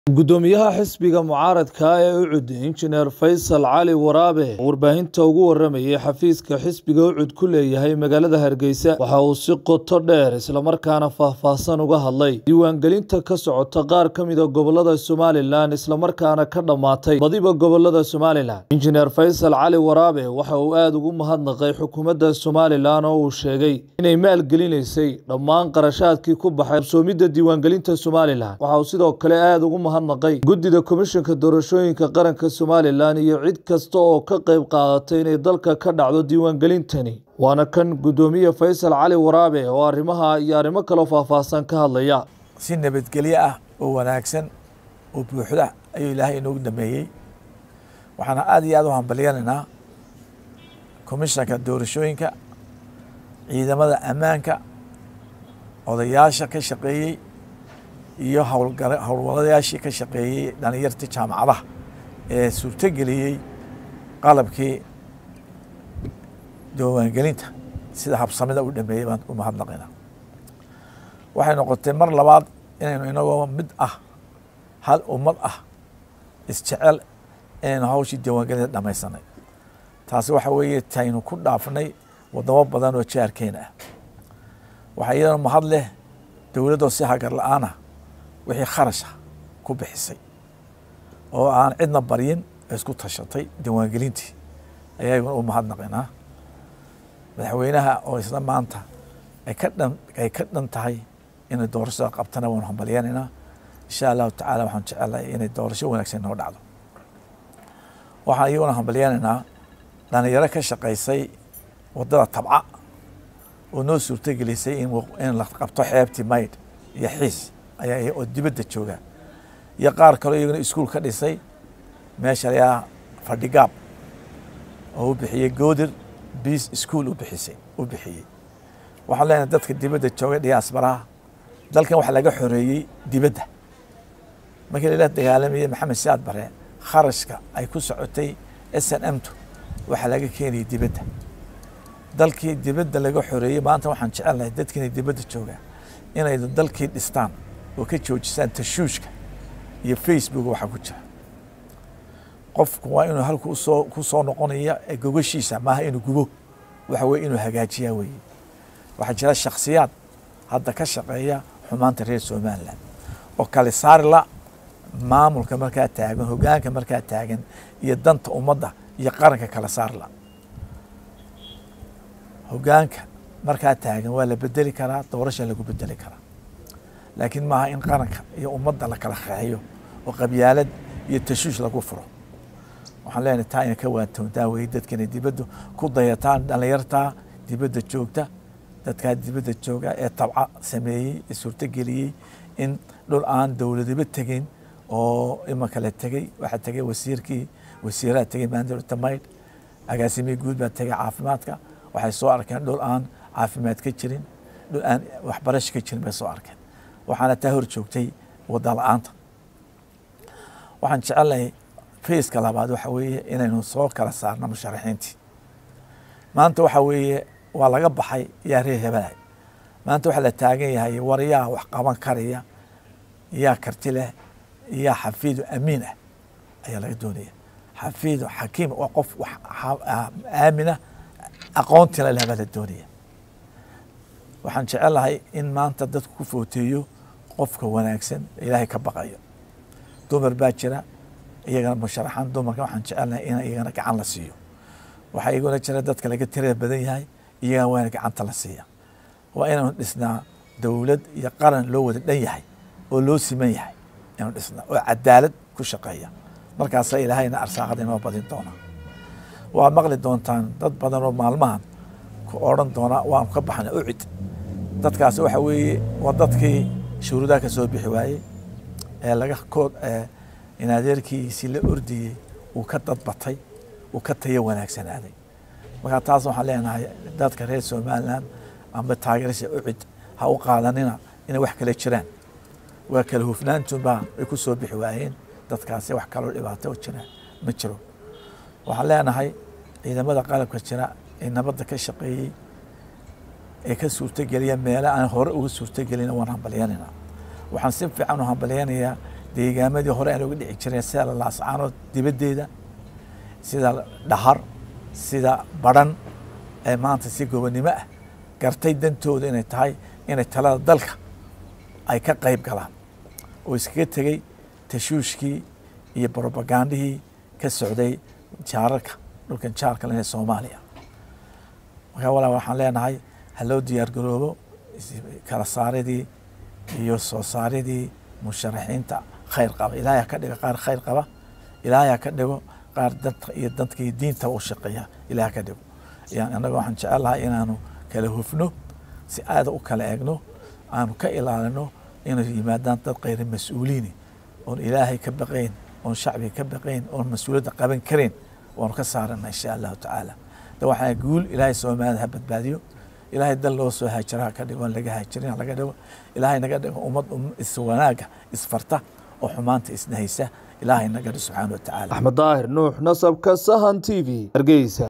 Guddoomiyaha xisbiga mucaaradka ah ee UCUD Injineer Faysal Cali Waraabe oo warbaahinta ugu waramayay xafiiska xisbiga UCUD ku leeyahay magaalada Hargeysa waxa uu si qoto dheer islamarkaana faahfaahsan uga hadlay diiwaangelinta ka socota qaar ka mid a gobolada Somalilan islamarkaana ka dhammaatay badiba gobolada Somalilan Injineer Faysal Cali Waraabe waxa uu aad ugu mahadnaqay xukuumadda Somalilan oo uu sheegay inay maalgelinaysay dhammaan qarashaadkii ku baxay qabsoomidda diiwaangelinta Somalilan waxa uu sidoo kale aad ugu mahadnaqay guddida komishanka doorashooyinka qaranka Somalilan iyo cid kasta oo ka qayb qaadatay inay dalka ka dhacdo diiwaangelintani waana kan guddoomiye Faysal Cali Waraabe oo arrimaha iyo arrimo kale oo faahfaahsan ka hadlaya si nabadgelyo ah oo wanaagsan oo buuxda ayuu ilaahay inoogu dhameeyey waxaana aad iyo aad u hambalyanaynaa komishanka doorashooyinka ciidamada ammaanka odayaasha ka shaqeeyey iyo howlwalayaashii ka shaqeeyey dhalinyartii jaamacadaha ee suurtogeliyey qalabkii diiwaangelinta sida habsamida u dhameeyey baan u mahadnaqaynaa waxay noqotay mar labaad inaynu inagoo mid ah hal ummad ah isjecel inaynu hawshii diiwaangelinta dhamaysanay taasi waxa weeye taynu ku dhaafnay wadamo badan oo jaarkeena ah waxaa iyadana mahad leh dowladdoo si hagar la-aan ah wixii kharasha ku bixisay oo aan cidna baryin isku tashatay diiwaangelintii ayaguna u mahadnaqaynaa madaxweynaha oo isla maanta ay ka dhan ay ka dhan tahay inay doorashada qabtana waanu hambalyanaynaa insha allahu tacaala waxaan jecelnahay inay doorasho wanaagsan noo dhacdo waxaan iyaguna hambalyanaynaa dhalinyaro ka shaqaysay waddada tabca oo noo suurtogelisay in la qabto xeebtii maydh iyo xiis ayaa oo dibadda jooga iyo qaar kaloo iyaguna iskuul ka dhisay meesha layaa fadhigaab oo u bixiyey goodir biis iskuol u bixisay u bixiyey waxaan leenahay dadka dibadda jooga diyaasbaraha dalkan waxa laga xoreeyey dibadda markii lala dagaalamayey maxamed siyaad bare kharashka ay ku socotay s n m tu waxaa laga keenayay dibadda dalkii dibadda laga xoreeyey maanta waxaan jecelnahay dadkiina dibadda jooga inay dalkii dhistaan oo ka joojisaan tashuushka iyo facebook waxaa ku jira qofku waa inuu halku usoo ku soo noqonaya gogashiisa maaha inuu gubo waxa weye inuu hagaajiyaa weeye waxaa jira shakhsiyaad hadda ka shaqeeya xumaanta reer somalilan oo kale saarila maamulka markaa taagan hogaanka markaa taagan iyo danta ummadda iyo qaranka kala saarla hogaanka markaa taagan waa la bedeli karaa doorasha lagu bedeli karaa laakiin maaha in qaranka iyo ummadda la kala qeexiyo oo qabyaalad iyo tashuush lagu furo waxaan leenahay taa ina ka waantoontaa weye dadka inay dibadda ku dayataan dhalinyartaa dibadda joogta dadkaa dibadda jooga ee tabca sameeyey ee suurtogeliyey in dhul aan dowladaba tegin oo imanka la tegey waxaa tegey wasiirkii wasiiraha tegey maandolta maydh agaasimihii guud baa tegey caafimaadka waxay soo arkeen dhul aan caafimaad ka jirin dhul aan waxbarasho ka jirin bay soo arkeen waxaana taa hor joogtay wadda la-aanta waxaan jecelnahay fayska labaad waxa weeye inaynu soo kala saarno musharaxiintii maanta waxa weeye waa laga baxay yaa reer hebelahay maanta waxaa la taagan yahay war yaa wax qaban karaya yaa karti leh yaa xafiidu amiin ah ayaa laga doonaya xafiidu xakiim waa qof wax aamina aqoontina leh baa la doonaya waxaan jecelnahay in maanta dadku ku footeeyo qofka wanaagsan ilaahay ka baqayo dumar baa jira iyagana musharaxan dumarka waxaan jecelnahay in iyagana gacan la siiyo waxaa iguna jira dadka laga tirada badan yahay iyagana waana gacanta la siiya waa inaynu dhisnaa dowlad iyo qaran loo wada dhan yahay oo loo siman yahay inaynu dhisnaa oo cadaalad ku shaqeeya markaasa ilaahayna arsaaqada inoo badin doona waa maqli doontaan dad badan oo maalmahan ku odhan doona waanu ka baxna ucid dadkaas waxa weeye waa dadkii shuruudaha ka soo bixi waayey ee laga kood in adeerkiisii la ordiyey uu ka dadbatay uu ka tayo wanaagsanaaday markaa taas waxaan leenahay dadka reer somalilan amba taageerasha ucid ha u qaadanina inay wax kale jiraan waa kala hufnaantunbaa ay ku soo bixi waayeen dadkaasi wax kaloo dhibaato jiraan ma jiro waxaan leenahay ciidamada qalabka jira ee nabadda ka shaqeeyey ee ka suurtogeliya meelo aan hore uga suurtogelin waan hambalyanayna waxaan si fiican u hambalyanayaa deegaamadii hore aan oga dhici jireen sida laascaanood dibaddeeda sida dhahar sida badhan ee maanta si gobonnimo ah gartay dantooda inay tahay inay talada dalka ay ka qayb galaan oo iskaga tegey tashuushkii iyo brobagandihii ka socday jaararka dhulkan jaarka leh ee soomaaliya markaa walaa waxaan leenahay ha loo diyaar garoobo kala saaridii iyo soo saaridii musharaxiinta khayr qaba ilaahay ha ka dhigo qaar khayr qaba ilaahay ha ka dhigo qaar danta iyo dadka iyo diinta u shaqeeya ilahay ha ka dhigo yani annaga waxaan jecelahay inaanu kala hufno si aada u kala egno aanu ka ilaalino inay yimaadaan dad khayra mas-uuliini oon ilaahay ka baqayn oon shacbiga ka baqayn oon mas-uuliyadda qaban karayn waanu ka saarana insha allahu tacaala da waxaa guul ilaahay soomaalida ha badbaadiyo ilaahay dal loo soo haajira ha ka dhigo on laga haajirin laga dhigo ilaahay naga dhigo ummad is wanaaga isfarta oo xumaanta isnahaysa ilaahay naga dhigo subxaana wa tacaala axmed daahir nuux nasabka sahan t v hargeysa